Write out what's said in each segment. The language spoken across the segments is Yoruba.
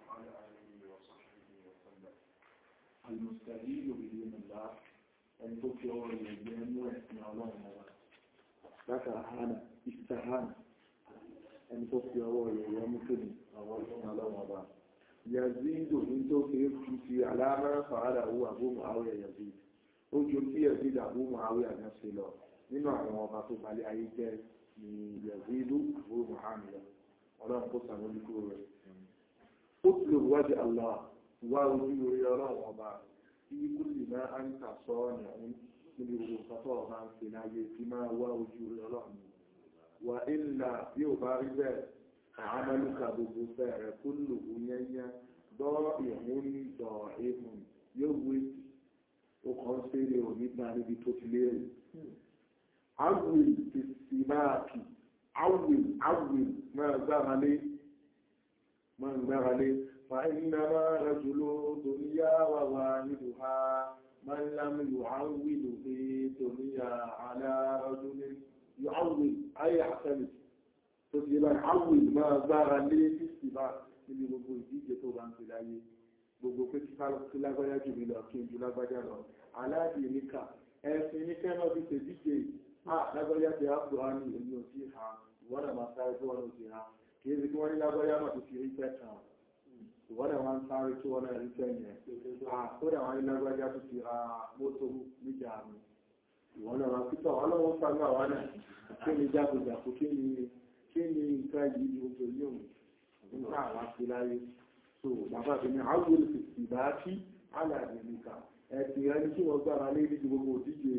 وعلى آله وصحبه وسلم المستهيل بدين الله أن تكيو يجينو اسم الله لك هانا استهانا أن تكيو يجينو كني الله وضع يزيد من توكيو في علامة فعله أبو معاوية يزيد ojú tí Yazid Abu Muawiya náà ṣe lọ nínú àwọn ọba tó balẹ̀ ayé jẹ́ ní Yazid Abu Muawiya ọlọ́run kó sàmójúkú rẹ̀ ó ti lò wájú Allah wá ojú orí ọlọ́run ọba tí kú lè máa ń tà sọ ọ̀nà níbi gbogbo pátọ́ ọba ń fi láyé tí máa wá ojú orí ọlọ́run wà ìlà bí ò bá rí bẹ́ẹ̀ àmàlùkà gbogbo fẹ́ rẹ̀ kó lò ó yẹ́nyẹ́ dọ́ ìhún dọ̀ èèmù yóò wé ó kàn ń ṣe ò nígbà níbi tó ti lérè awil ti simáàkì awil awil máa gbára lé máa gbára lé fa iná máa rẹ̀jùlọ dòníyà wà wà nílùú ha máa ń lámì yóò awil pé dòníyà alárọ̀jùlẹ̀ yóò awil ayé àtẹ́lẹ̀ tó ti bá awil máa gbára lé ti simáàkì níbi gbogbo ìdíje tó bá ń fi láyé gbogbo pé kí lágbájá jù mí lọ kí n ju lágbájá lọ aláàdì níkà ẹ̀sìn ní kẹ́ náà fi ṣe díje à lágbájá ti ápò á ní èmi ò sí ha ìwọ́n náà máa sáré tó wọ́n ló ti ha kì í ṣe kí wọ́n ní lágbájá náà tó fi rí fẹ́ tàn ìwọ́n náà máa ń sáré tó wọ́n náà rí fẹ́ yẹn àkódà wọn ní lágbájá tó ti ra mọ́tò níjà mi ìwọ́n náà máa pítọ̀ wọn lọ́wọ́ sáré àwọn náà kí ni jágojàkó kí ni kí ni nǹkan yìí ni ojú yóò nígbà àwọn afi láyé so bàbá mi ní àwọn olùfèsì bá kí alàdé nìkan ẹ̀sìn ẹni tí wọ́n gbára lé níbi gbogbo òdíje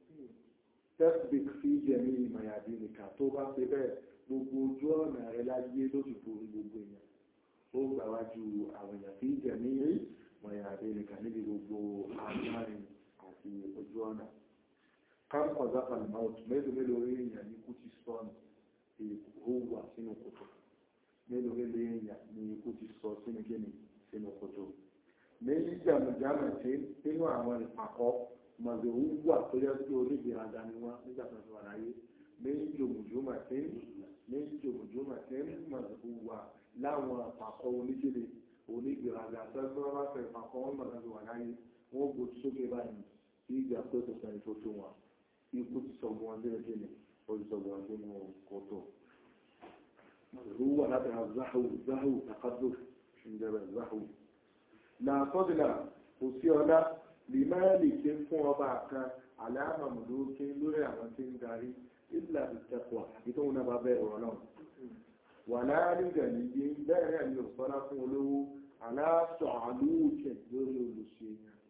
tẹ́sbík sí jẹ̀mí ìmọ̀yàdé nìkan tó bá ṣe bẹ́ẹ̀ gbogbo ojú ọ̀nà rẹ̀ láyé lójúbò gbogbo èèyàn ó gbàwájú àwọn èèyàn sí jẹ̀mí ìmọ̀yàdé nìkan níbi gbogbo àmárin àti ojú ọ̀nà káàkọ̀ zápà ní mouth mélòó mélòó rí èèyàn ní kú ti sọ́nù èkó wà sínú kòtò mélòó mélòó èèyàn ní ikú ti sọ sínú kíni sínú kòtò méjì jàmùjàmù tí nínú àwọn ìpàkọ́ mọ̀lẹ́wù wà tó yẹ kí onígbèrágá ni wọ́n nígbà tó ti wà láyé méjì jòmùjòmù tí méjì jòmùjòmù tí mọ̀lẹ́wù wà láwọn àpàkọ́ oníkèlè onígbèrágá tó yẹ kí wọ́n bá fẹ́ ìpàkọ́ wọn mọ̀lẹ́ tó wà láyé wọ́n gbó sókè báyìí tí ìgbà pé kò sẹ́ni tó tó wọn ikú ti sọ wọn dé kíni ó ti sọ wọn dé nínú kòtò mọ̀lẹ́wù wà látara záhù záhù takadù ìjọba záhù na fọ́dílà kò sí ọlá lè máa lè ké fún ọba kan aláàmàmùdó ké lórí àwọn tí ń darí ìlà ìtẹ̀kọ̀ àti tó ń bá bẹ́ ọ̀rọ̀ náà wà láàrin gàní bí bẹ́ẹ̀rẹ̀ ní òsọ́lá fún olówó aláàtọ̀ àlúùkẹ̀ lórí olùṣe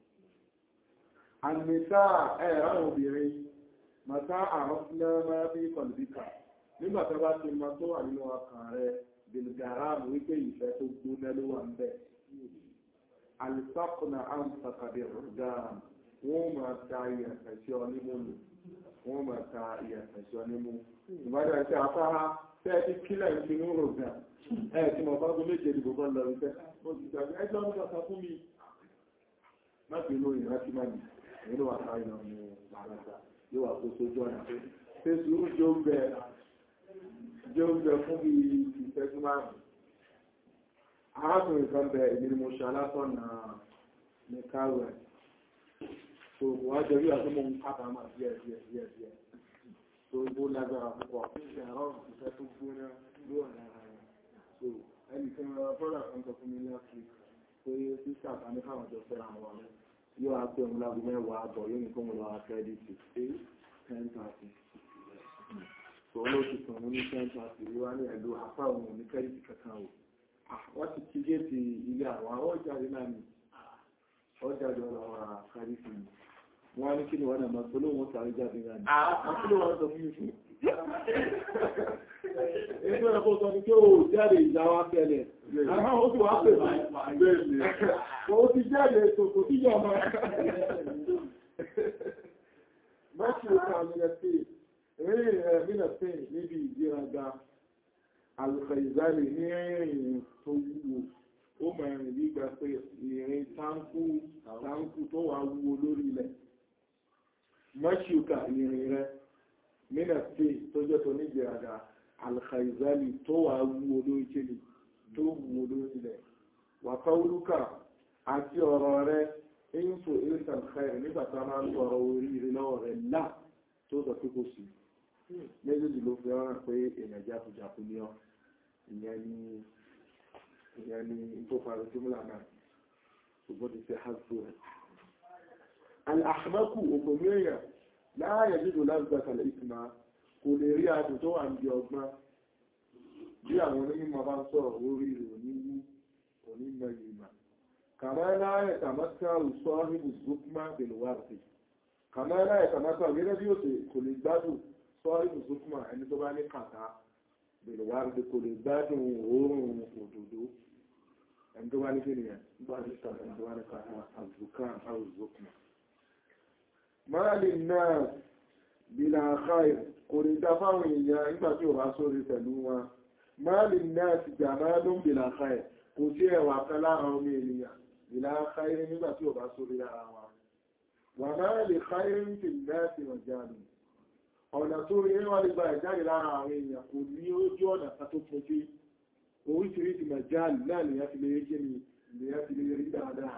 àmìta ẹ̀rọ obìnrin màtá àrọ́sílẹ̀ máa bí kọlùbíkà nígbà tó bá ti mọ tó wà nínú ọkàn rẹ̀ bìlgàràmù wípé ìfẹ́ tó gbóná ló wà ń bẹ̀ alifakuna amsakade ọ̀dáàm wọ́n máa ta ìyàfẹ̀sẹ̀ onímúlù wọ́n máa ta ìyàfẹ̀sẹ̀ onímú ìbádà ìṣẹ́ afárá tẹ́ ti kílẹ̀ ìsinú rògbà ẹ̀ tí mo bá gbé méje ìdìbò bá lọ ìfẹ́ ó ti gbàgbé ẹjọ́ ń gbàgbà fún mi láti inú ìrántí máa nì nínú àtà ìnà ní àràgbà yóò wà kó sójú ọ̀nà pé ṣé sùúrù jẹ́ oúnjẹ jẹ́ oúnjẹ fún bí ìfẹ́jú márùn-ún arákùnrin kan bẹ èmi ni mo ṣe alásọ̀nà ní káwẹ̀ so wọ́n jẹ́ rí àti mo ń kábàámà díẹ̀ díẹ̀ díẹ̀ díẹ̀ so bó lágbára púpọ̀ ẹ̀rọ ìfẹ́ tó gbóná ló ọ̀nà ara rẹ̀ so ẹni tí wọ́n fọ́nà kan sọ fún mi ní ọ̀sẹ̀ pé sísà kan ní káwọn jọ fẹ́ra wọn yóò wá pé òun lágbo mẹ́wàá àbọ̀ yóò ní kó mo lọ akẹ́dìtì pé ten thirty so olóòtú kan mo ní ten thirty wíwá ní ẹ̀lú apá òun ò ní kẹ́dìtì kankan o wọ́n ti ti gé ti ilé àwọn àwọn ọjáde náà ni ọjáde ọ̀rọ̀ àkárí fún mi wọ́n ní kí ni wọ́n náà máa tó lóòwọ́n sàárì jáde náà ni àti ló wọ́n sọ fún mi fún ẹgbẹ́ ẹ̀kọ́ sọ ní kí ó jáde ìjà wá tẹ́lẹ̀ àwọn ó sì wá pè mí ó ti jáde tòkò tí yọ ọmọ mẹ́sì ó kà mí lẹ́sìn eré ẹ̀ mí lẹ́sìn níbi ìgbéraga alùfẹ̀ìzálì ní ìrìn tó wúwo ó mẹ́rin nígbà pé ìrìn tánkù tánkù tó wà wúwo lórí ilẹ̀ mọ́ṣíùkà ìrìn rẹ̀ mínàtí tó jẹ́ tó ní ìgbéraga alùfẹ̀ìzálì tó wà wúwo lórí kéde tó wúwo lórí ilẹ̀ wàkọ́wúlúkà àti ọ̀rọ̀ rẹ info ilsan khair nígbà tá a máa ń sọ̀rọ̀ oríire lọ́wọ́ rẹ̀ là tó sọ pé kò sí méjèèjì ló fi hàn pé èèyàn jáfujàfu ní ọ ìyẹn ní ìyẹn ní tó parí símúlà náà ṣùgbọ́n ti ṣe hásù rẹ̀. al-ahmaku ògbòmí èèyàn láàyè nínú lágbàtàlẹ̀ ìtumá kò lè rí adùn tó wà ní ọgbọ́n bí àwọn onímọ̀ bá ń sọ̀rọ̀ orí rẹ̀ oníwú onímọ̀ ìmọ̀ kàmá láyé tàmátà sọ́hìbù zukma belwárì kàmá láyé tàmátà gẹ́gẹ́ bí ó kò lè gbádùn sọ́hìbù zukma ẹni tó bá ní kàtà belwárì kò lè gbádùn òórùn òdòdó ẹni tó bá ní kíni bá ní kàtà ẹni tó bá ní kàtà àzùkà àzùkma máa lè náà bílá àkáì kò lè dá fáwọn èèyàn nígbà tí ò bá sórí pẹ̀lú wọn máa lè náà ti jà máa ló ń bílá àkáì kò sí ẹwà kan lára ọmọ ènìyàn bílá àkáì nígbà tí ò bá sórí lára wọn wà máa lè káì ń fi láti wọ̀n jáde ọ̀nà tó rí wọ́n lè gba ìjáde lára àwọn èèyàn kò ní ojú ọ̀nà kan tó fojú oríṣiríṣi màjáàlì náà lèyàn ti lè rí kí ni lèyàn ti lè rí dáadáa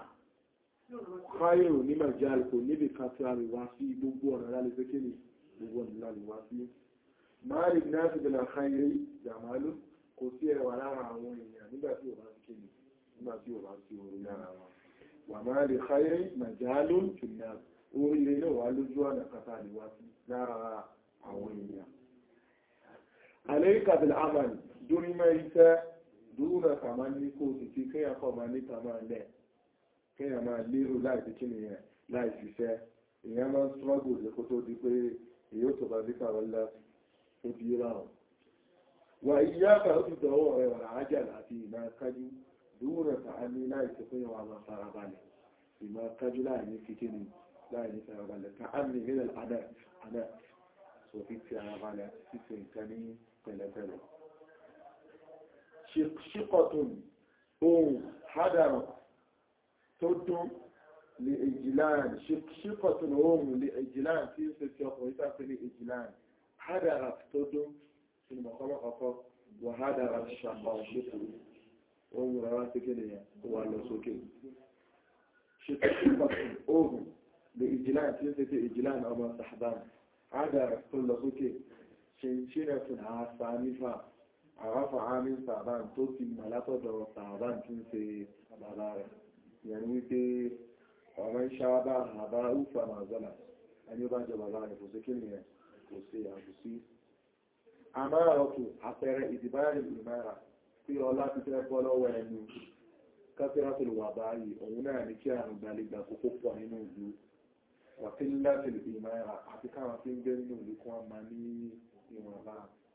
káyọ̀ ní màjáàlì kò níbi kan tí a lè wá sí gbogbo ọ̀nà lálẹ́ pé kí ni gbogbo ọ̀nà lálẹ́ wá sí máàlì náà ti bẹ̀rẹ̀ káyọ̀ jàmálù kò sí ẹwà lára àwọn èèyàn nígbà tí ò bá sí kí ni nígbà tí ò bá sí orí lára wọn wà máàlì káyọ̀ màjáàlù tùnà orí ilé náà wà lójú ọ̀nà kàtà lè wá sí lára àwọn èèyàn عليك بالعمل دون ما يسا دون كمان نيكو تتي كي أكو ما نيكا ما لا كي ما ليرو لا تكيني لا يسيسا ìyẹn máa ń struggle lè kó tó di pé èyí tó bá díkà wọlá ó di ráhùn wà ìyáka ó ti dọ̀wọ́ rẹ̀ wà ájà àti ìmá kájú dúró ta á ní láì tó fún yàwó àwọn farabalẹ̀ ìmá kájú láì ní kíkíni láì ní farabalẹ̀ ta á ní nílẹ̀ àdá àdá so fi ti ara balẹ̀ àti títí nǹkan ní pẹ̀lẹ́pẹ̀lẹ́ ṣíkọ̀tún ohun hádàrọ̀ tó dún lè èjìláàn ṣíkọ̀tún ohun lè èjìláàn tí ó ṣe ti ọkùnrin tàbí lè èjìláàn hádàrà tó dún sínú mọ̀kọ́mọ́kọ́kọ́ wà hádàrà ṣàpọ̀ ṣètò ohun rárá tí kí nìyàn tó wà lọ sókè ṣíkọ̀tún ohun lè èjìláàn tí ó ṣe ti èjìláàn ọmọ sàhdán hádàrà tó lọ sókè ṣe ṣílẹ̀ fún àṣà àráfà àmì sàbán tó ti mọ̀ látọ̀dọ̀ sàbán tí ń ṣe bàbá rẹ̀ yẹn wípé ọmọ ìṣàbá àbá úfà màzọ́là ẹni ó bá jẹ bàbá rẹ̀ kò sí kí nìyẹn kò sí àbùsí àmára ọkù àpẹẹrẹ ìdìbáyà ìmára tí ọlá ti fẹ́ bọ́ lọ́wọ́ ẹnu kásírátìlù wà báyìí òun náà ní kí àrùn gbàlejò àkókò pọ̀ nínú ìlú wàtíláàtìlù ìmára àti káwọn tí ń gbé nínú ìlú kan máa ní ìwọ̀nba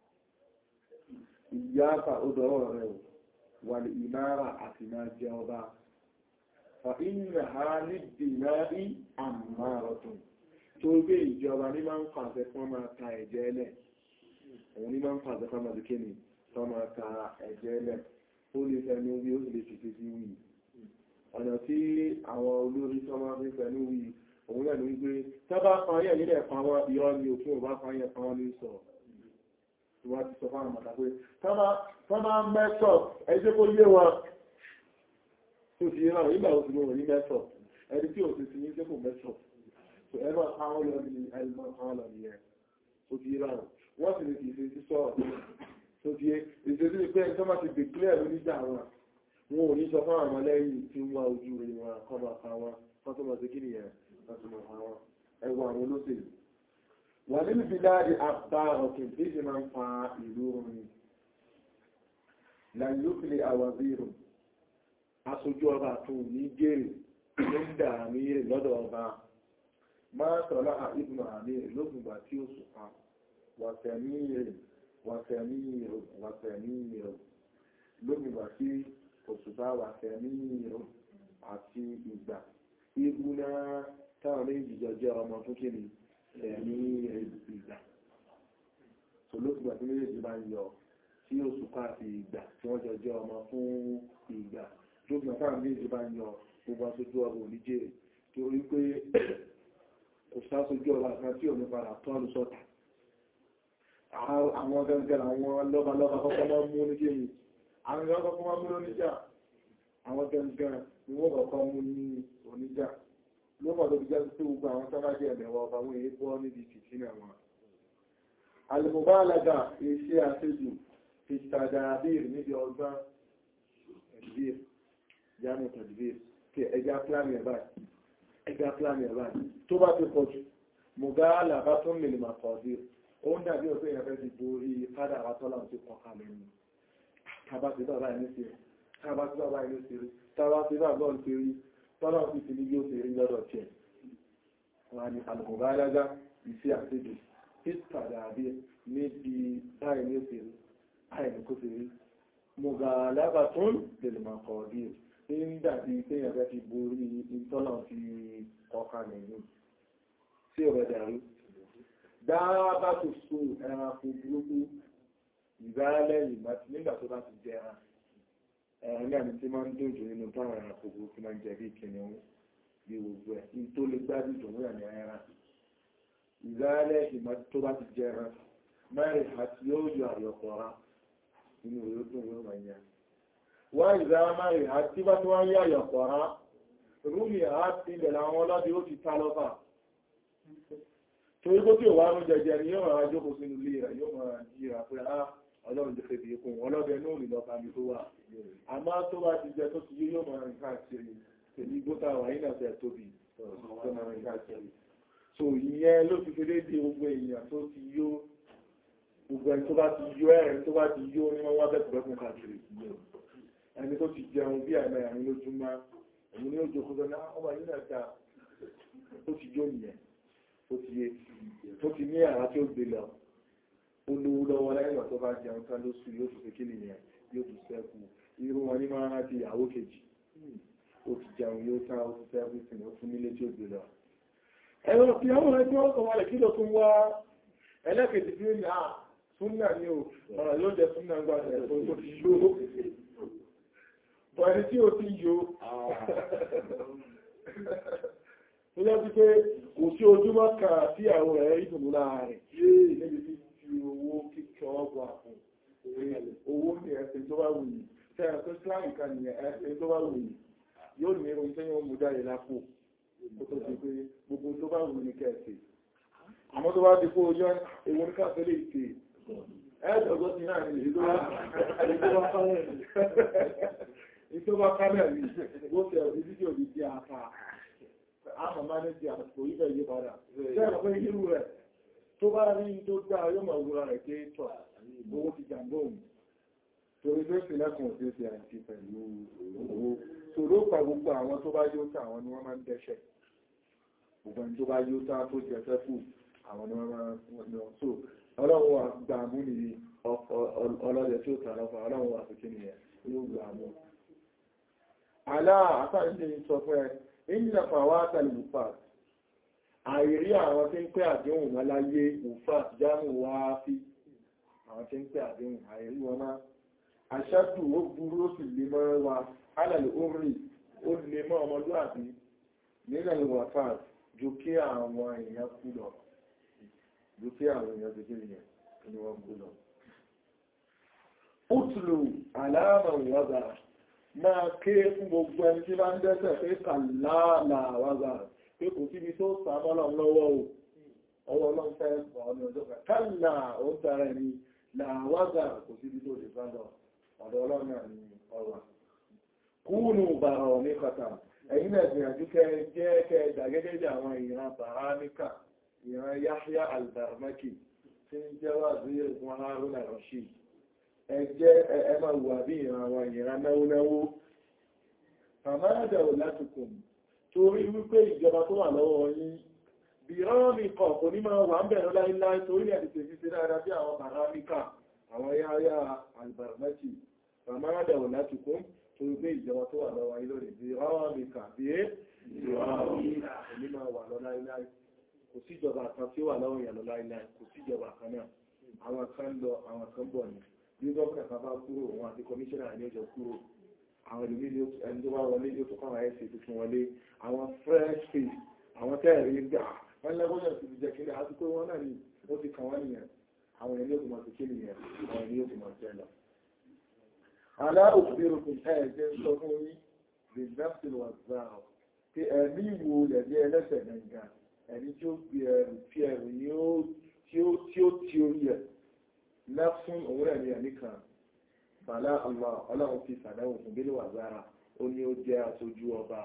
ìyáfà ó dọ́rọ̀ rẹ̀ ò wà lè ìmára àti máa jẹ ọba fa inna ha ní dìnárí àmàrọ̀tún tó gbé ìjọba ní máa ń pàṣẹ fún máa ta ẹ̀jẹ̀ ẹlẹ̀ òun ní máa ń pàṣẹ fún máa dìkẹ́ ni fún máa ta ẹ̀jẹ̀ ẹlẹ̀ ó lè fẹnu wí ó sì lè fi sí wí ọ̀nà tí àwọn olórí tó máa fi fẹnu wí òun náà ní wípé tábà pààyàn nílẹ̀ pàwọn ìyọ́ ni òfin ò bá pààyàn pàwọn ní sọ̀rọ̀ wá ti sọ fáwọn àmàdà pé tọ́mà mẹ́sọ̀ ẹjẹ́ kó yé wọn tó ti rán nígbà òsì mọ̀ ní mẹ́sọ̀ ẹni tí òsì sí ní sẹ́kù mẹ́sọ̀ tó ẹgbà àwọn lọ ní ẹgbà àwọn lọ ní ẹ tó ti rán wọ́n sì lè fi ìṣe sísọ tó ti ìṣe sí pé ẹni tó má ti dèkílẹ̀ oníjà wọn wọn ò ní sọ fáwọn ọmọ lẹ́yìn tí ń wá ojú rẹ̀ wọn kọ́ máa pa wọn kọ́ tó máa ṣe kí nìyẹn kọ́ tó máa pa wọn ẹwà àwọn olóṣèlú wà nínú bíláàdì àbárọ̀kì tí ṣe máa ń fa ìlú orin láyúkìlẹ̀ àwàzírò aṣojú ọba tó ní gèrè ló ń dà àmì rẹ̀ lọ́dọ̀ ọba máa tọ́lá ìbùnà àmì rẹ̀ lókùngbà tí ó sùpá wàtẹ̀mí rẹ̀ wàtẹ̀mí rẹ̀ wàtẹ̀mí rẹ̀ lókùngbà tí òṣùpá wàtẹ̀mí rẹ̀ àti ìgbà ìbùnà táwọn méjì jọ jẹ́ ọmọ fún kíni ẹ̀mí ìgbà olóògbà tí méjèèjì bá ń yọ tí òṣùpá àti ìgbà tí wọ́n jọ jẹ́ ọmọ fún ìgbà lóògbà táwọn méjèèjì bá ń yọ gbogbo aṣojú ọba oníjẹ́ torí pé kò sáṣojú ọba kan tí òní padà tọ́lù sọ́tà àwọn gangan àwọn lọ́balọ́ba kọ́kọ́ máa mú ní kéyìn àwọn gangan kọ́kọ́ máa mú lóníjà àwọn gangan ni wọ́n kọ̀ọ̀kan mú ní oníjà lọ́pọ̀ tó fi jẹ́ pé gbogbo àwọn tó bá jẹ́ ẹ̀mẹ̀wọ̀ ọba wọn èé bọ́ níbi fìtínà wọn alìmọ̀bálága iṣẹ́ àṣejù fi tàdàbír níbi ọgbọ́n tadbir yánú tadbir kí ẹja pláni ẹ̀bá ẹja pláni ẹ̀bá tó bá ti pọ̀jù mọ̀gáàlà bá tún lè máa kọ̀ọ̀dí ó ń dàbí ọ̀pẹ́ ìyàfẹ́ ti borí kádà àtọ́lá ti kọ̀ kalẹ̀ ní tàbá ti bàbá ẹni sí rí tàbá ti bàbá ẹni sí rí tàbá ti bàbá ẹni sí rí tọ́lá ti ti ní yóò sí rí lọ́dọ̀ tiẹ̀ wọn ni alùmọ̀gáàlága iṣẹ́ àṣejù ìtàdàbí níbi báyìí ní òsèré àìní kó sì rí mọ̀gàlábà tó ń lè máa kọ̀ bí i ń dàbí pé ẹ̀rẹ́ ti borí ìtọ́nà ti ọkà nìyí sí ọ̀rẹ́ dàrú dáábà tó so ẹranko burúkú ìgbáralẹ̀ nígbà tó bá ti jẹ ẹran ẹran náà ni tí máa ń dòjò nínú táwọn ẹranko burúkú máa ń jẹ bí kìnìún bí gbogbo ẹ̀ ní tó lè gbádùn jòwó ẹ̀ ní ẹran ìgbáralẹ̀ ìmọ̀ tó bá ti jẹ ẹran mẹ́rin àti yóò yọ àyọ̀kọ̀ra nínú ìrókùn yóò máa yá. Wá ìzá mẹ́rin àti bá tí wọ́n yá àyọ̀kọ̀ra, rúmì àti ilẹ̀ àwọn ọlọ́dí ó ti tá lọ́fà. Torí kó tí ò wá rún jẹjẹ ni yóò máa jókòó sínú ilé rẹ̀ yóò máa jíra pé á ọlọ́run jẹ́ fèdè ikùn ọlọ́dẹ ní òrìn lọ́pàá mi tó wà. Àmá tó bá ti jẹ tó ti yé yóò máa rìn káàkiri. Tèmi gbóta wà ní nàfẹ́ tóbi tó máa rìn káàkiri. So ìyẹn ló fi fi dédé gbogbo èèyàn tó ti yó gbogbo ẹni tó bá ti yó ẹ̀rin tó bá ti yó ní wọ́n wá bẹ̀kùnbẹ̀kùn káàkiri ẹni tó ti jẹun bí àmì àrin lójúmọ́ ẹ̀mí ní ojú ọkọ̀ náà ọmọ yìí náà dáa tó ti yó nìyẹn tó ti yé tó ti ní àrá tí ó gbé lọ ó lówó lọ́wọ́ lẹ́yìn tó bá jẹun tán lóṣù yóò tún fi kí nìyẹn yóò tún sẹ́kù irú wọn ní máa rántí ìyàwó kejì ó ti jẹun yóò tán ó ti sẹ́kù sí ó tún nílé tí ó gbé lọ ẹ̀rọ ìyàwó rẹ̀ tí wọ́n kọ̀ wọlé kí ló tún wá ẹlẹ́kẹ̀ẹ́jì bí ó ní à súnnà ní o ọ̀rọ̀ yóò jẹ súnnà ń gbáṣẹ̀ ẹ̀kọ́ tó ti yóò bọ̀ ẹni tí ó ti yóò tó jẹ́ pípé kò sí ojúmọ́ kan tí àwọn ẹ̀ ìdùnnú láàrin níbi tí fi owó kíkọ́ ọgbà fún owó ní ẹ̀sìn tó bá wù yìí tẹ́yà tó síláàmù kan ní ẹ̀sìn tó bá wù yìí yóò ní irun tẹ́yìn ó mú jáde lápò kó tó ti pé gbogbo tó bá wù ní kẹ́ẹ̀sì àmọ́ tó bá ti kó ojú ewu ní káàkiri lè ṣe ẹ́ẹ̀dọ̀gọ́ ti náà ní ìtò bá kálẹ̀ rí ó tẹ̀ ọ̀dí fídíò bí i àpá àmà máa ní ti àpò ìfẹ́ yí padà ṣẹ́rọ̀ pé irú rẹ̀ tó bá rí tó dá yóò mọ̀ wúra rẹ̀ pé tọ̀ owó ti jàmbó òun torí pé sílẹ̀kùn òfin ti àti pẹ̀lú owó tó ló pa gbogbo àwọn tó bá yóò tà àwọn ni wọ́n máa ń dẹ́ṣẹ̀ gbogbo ẹni tó bá yóò tà tó jẹ fẹ́fù àwọn ni wọ́n máa ń so ọlọ́run wà gbà mú ní ọlọ́dẹ tí ó tà lọ́fà ọlọ́run wà fi kí ni ẹ̀ yóò gbà mú aláà àtàríṣẹ́ sọ fún ẹ ìjìnlẹ̀fà wá tàbí wùfàt àìrí àwọn tí ń pẹ́ àdéhùn wọn láyé wùfàt jámù wá fi àwọn tí ń pẹ́ àdéhùn àìrí wọn máa aṣáàtù ó burú ó sì lè mọ́ wa alàlẹ̀ orí ó lè mọ́ ọmọlúwàbí nílẹ̀ wùfàt ju kí àwọn èèyàn kú lọ ju kí àwọn èèyàn tó kí ni wọ́n kú lọ Útùlù àlàmà wọ́dà máa ké fún gbogbo ẹni tí bá ń dẹ́sẹ̀ pé kàláàlà wáza pé kò síbi tó sàmọ́lọ̀ lọ́wọ́ o ọwọ́ ọlọ́run fẹ́ ọ̀nà ọjọ́ kàlá ó dára ẹni làwáza kò síbi tó lè bá lọ ọ̀dọ̀ ọlọ́run náà ni ọwà kúrùnù bàrà ní kọta ẹ̀yìn náà gbìyànjú kẹ jẹ́ kẹ dàgẹ́gẹ́ bí àwọn ìran bàráníkà ìran Yahya al-Barmaki tí ń jẹ́ wà sí ìgbọ́n Haruna Rashid ẹjẹ́ ẹmà wà bí ìran àwọn ìran náwónáwó àmárádà ò látùkùn torí wípé ìjọba tó wà lọ́wọ́ yín bí rọ́ọ̀mì kọ̀ kò ní máa wà ń bẹ̀rẹ̀ láìláì torí ẹ̀ tètè fi ṣe dáadáa bí àwọn bàrámíkà àwọn yáyá albarmaki àmárádà ò látùkùn torí pé ìjọba tó wà lọ́wọ́ yín lórí bí rọ́ọ̀mì kà bí ní máa wà lọ láìláì kò síjọba kan tí ó wà lọ́wọ́ yẹn lọ láìláì kò síjọba kan náà àwọn kan lọ àwọn kan bọ̀ ní bí gọ́ọ̀kà kan bá kúrò wọn àti kọmíṣẹ́nà ní ọjọ́ kúrò àwọn ìlú nílé ẹni tó bá wọlé yóò tó kọ́wàá ẹ̀sẹ̀ tuntun wọlé àwọn fresh face àwọn tẹ́ẹ̀rí gbà wọ́n lẹ́gbọ́n ti jẹ́ kílẹ̀ àti pé wọ́n náà ni ó ti kàn wọ́n nìyẹn àwọn ilé òkùnmọ̀ ti kí nìyẹn àwọn ilé òkùnmọ̀ jẹ́ lọ. alá òkúbírùkùn ẹ̀ẹ́jẹ́ sọ fún yí the nafsil was now pé ẹ̀mí wo lẹ̀mí ẹlẹ́sẹ̀ nàìjíríà ẹni tí ó gbé ẹrù tí ẹrù ni ó tí ó tí ó tí orí ẹ̀ nafsun òun rẹ̀ ní ẹ̀mí kan bàlá Allah ọlọ́run fi sàdáwò fún bí wà zára ó ní ó jẹ́ aṣojú ọba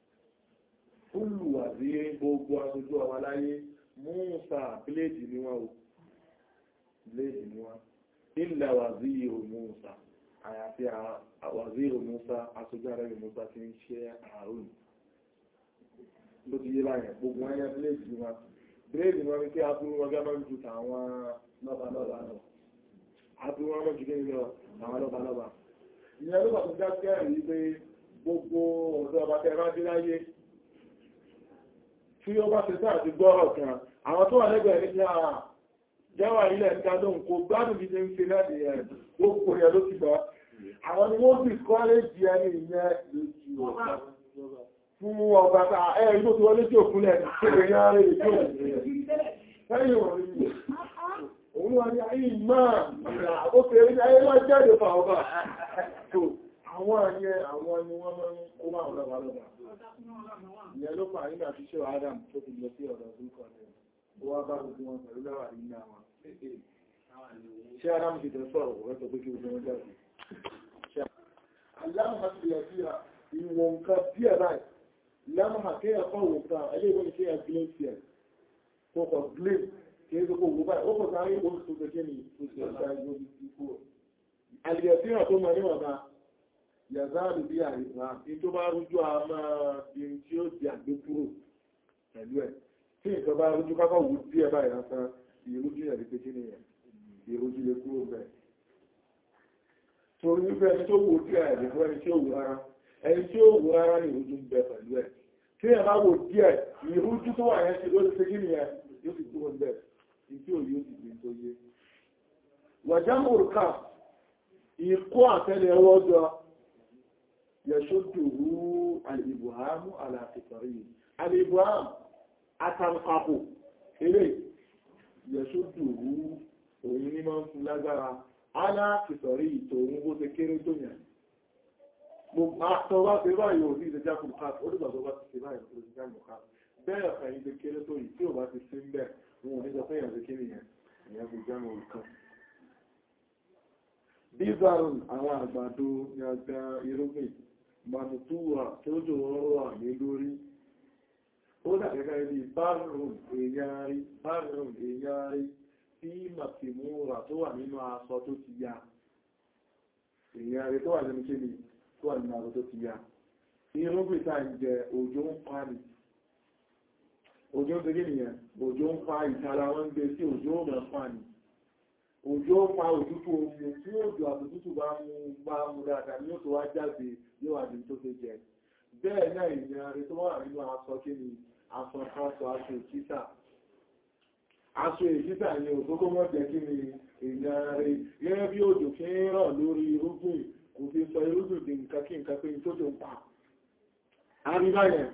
olùwàdí gbogbo aṣojú ọba láyé Mùsá bíléèdì ni wọ́n o bíléèdì ni wọ́n ilẹ̀ wàzíyò Mùsá àyàfi wàzíyò Mùsá aṣojú ara rẹ̀ Mùsá ti ń ṣe àrùn ló ti yé báyẹn gbogbo ẹyẹ bíléèdì ni wọ́n bíléèdì ni wọ́n ní kí aburú wọn gẹ́gẹ́ máa ń ju tàwọn lọ́balọ́ba lọ aburú wọn máa ń ju kí lọ àwọn lọ́balọ́ba ìyẹn ló bàtún já sí ẹ̀rí pé gbogbo ọ̀dọ́ ọba tẹ́ bá dé láyé tí ó bá ṣe sáà ti gbọ́rọ̀ kan àwọn tó wà lẹ́gbẹ̀ẹ́ ní àà jẹ́wà ilẹ̀ ń ká lóhun kò gbádùn bí ṣe ń ṣe láti ẹ̀ gbogbo ẹ̀ ló ti gbọ́ àwọn ni wọ́n sì kọ́lẹ́jì ẹni ìyẹn fún ọba ẹ̀ ìlú tí wọ́n lé tí òkúnlẹ̀ kéde ní ààrẹ ìjọ lẹ́yìn wọ̀n rí òun wà ní ayé máa àkókò eré ayé máa jáde fà ọba àwọn àyẹ àwọn ni wọ́n máa ń kó máa lọ́ba lọ́ba ìyẹn ló fà nígbà tí ṣe Adam tó fi lọ sí ọ̀dọ̀ orúkọ rẹ̀ ó wá bá gbogbo wọn pẹ̀lú láwà nínú àwọn ṣé Adam ti tẹ̀ sọ̀rọ̀ wọ́n sọ pé kí gbogbo wọn jáde aláàmà ti yà sí ìwọ̀n nǹkan díẹ̀ báyìí lámà kéèyàn kọ́ wò kan ẹlẹ́ ìwọ́n ṣe yà gílé sí ẹ̀ kó kọ̀ gílé kí é kó wò báyìí ó kọ̀ sáré ó tó kẹ́kẹ́ ní oṣù ọ̀sá ìwọ̀n ìkú àlìyà sí àtó mọ̀ níwọ̀n bá yàzáàlù bí àìsàn ní tó bá rújú a máa bí tí ó di àgbé kúrò pẹ̀lú ẹ̀ tí nǹkan bá rújú kákọ̀ wù díẹ̀ báyìí lásán ìrújú yẹ̀ lè pété nìyẹn ìrújú lè kúrò bẹ́ẹ̀ torí wípé ẹni tó wò díẹ̀ ẹ̀ lè fún ẹni tí ó wù rárá ẹni tí ó wù rárá ní ìrújú ń bẹ pẹ̀lú ẹ̀ tí ẹ̀ bá wò díẹ̀ ìrújú tó wà yẹn ṣe ló ṣe kí nìyẹn yóò sì kúrò bẹ́ẹ̀ ní tí òye ó sì gbé tó yé wàjámù òrùka ìkó àtẹ́lẹ̀ ọwọ́ jọ yẹ̀ṣọ́dùrú alìbùhámù aláàfẹ́kọ̀rí alìbùhámù àtàǹkàkò eré yẹ̀ṣọ́dùrú òun ní máa ń fún lágbára aláàfẹ́kọ̀rí ìtòun bó ṣe kéré tó yẹn àtọwà pé báyìí ò ní ìdẹjá fún káàkiri ó dìgbà tó bá ti ṣe báyìí ò ní ìdẹjá fún káàkiri bẹ́ẹ̀ ọ̀fẹ́ yìí lè kéré tó yìí tí ò bá ti sí ń bẹ̀ wọn ò ní sọ pé èèyàn lè kéré yẹn ìyẹn kò jẹ́ mọ̀ kan bíbárùn àwọn àgbàdo ní ọgbà irúgbìn manutúwà tí ó jò wọ́n wà ní lórí ó dàgẹ́gẹ́ ibi bárùn èyàrí bárùn èyàrí tí màtìmúra tó wà nínú aṣọ tó ti ya èyàrí tó wà nínú kíni tó wà nínú aṣọ tó ti ya irúgbìn tá ń jẹ òjò ń pa ní òjò ń tẹ́gẹ́ nìyẹn òjò ń pa ìtara wọn gbé sí òjò ń mọ̀ pa ní òjò pa òtútù omi tí òjò àtòtútù bá mú bá mú dáadáa ní òtò wá jáde yóò wà ní tó fẹ́ jẹ bẹ́ẹ̀ náà ìrìn àrí tó wà nínú aṣọ kí ni aṣọ aṣọ aṣọ ìkísà aṣọ ìkísà ni òtókó mọ́ jẹ́ kí ni ìrìn àrí gẹ́gẹ́ bí òjò fi ń rọ̀ lórí irúgbìn kò fi sọ irúgbìn di nǹkan kí nǹkan pé tó tó ń pa àríbáyẹ̀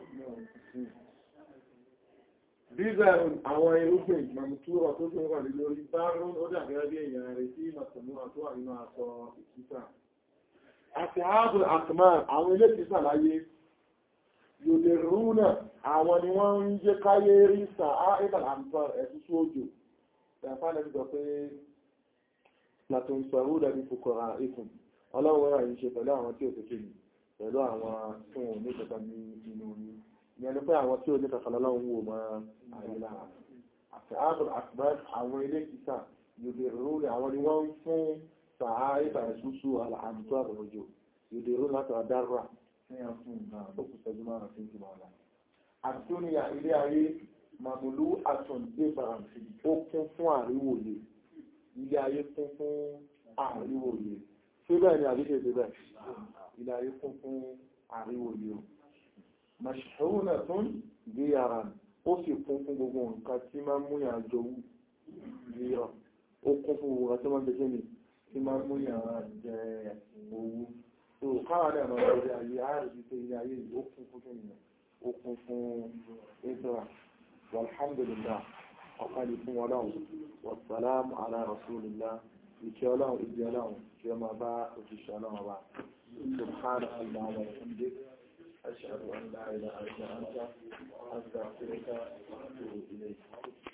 Bíbẹ̀rún àwọn irúgbìn mọ̀mùtúrọ̀ tó tún wà ní lórí bárún ó dàbẹ̀rẹ̀ bí èèyàn rẹ̀ sí mọ̀tàmúra tó wà nínú aṣọ ìkísà. Àti ààbò àtìmá àwọn ilé ìkísà láyé, yòdè rúnà àwọn ni wọ́n ń jẹ́ káyé rí sàá ìbàl àmtọ́ ẹ̀sùsù òjò. Ìyàfánà ti sọ pé Platon sọ̀rọ̀ dàbí fòkọ̀rà ikùn. Ọlọ́run rà yìí ṣe pẹ̀lú àwọn tí ò tètè pẹ̀lú àwọn tí wọn ò ní kẹta ní inú orí ìyẹn pé àwọn tí ó ní kàkàlá láwọn wò máa àìlà àti ààbùn àtìbá àwọn ilé ìsà yòdè rúrì àwọn ni wọ́n ń fún sàá ìbà ìṣúṣú àmìtó àbòròjò yòdè rúrì láti àdára ní àfún náà ó kù sẹ́jú máa fi ń jùmọ̀ ọ̀la àtúnyà ilé ayé màmúlú àtún débà àti ó kún fún àríwòye ilé ayé kún fún àríwòye síbẹ̀ ni àbíkè síbẹ̀ ilé ayé kún fún àríwòye o mashhuna tún gíyàrá ó sì kún fún gbogbo nǹkan tí máa mú yàn jọ gíyà ó kún fún gbogbo nǹkan tí máa jẹ́ ní tí máa mú yàn jẹ owó tó káwà náà máa lórí ayé ààrùn tó ilé ayé ó kún fún kí nìyàn ó kún fún ìtura walhamdulillah ọ̀pálì fún ọlọ́run wassalamu ala rasulillah ìkẹ́ ọlọ́run ìdí ọlọ́run kí ọ máa bá òṣìṣẹ́ ọlọ́run wa subhanahu wa ta'ala أشهد أن لا إله إلا أنت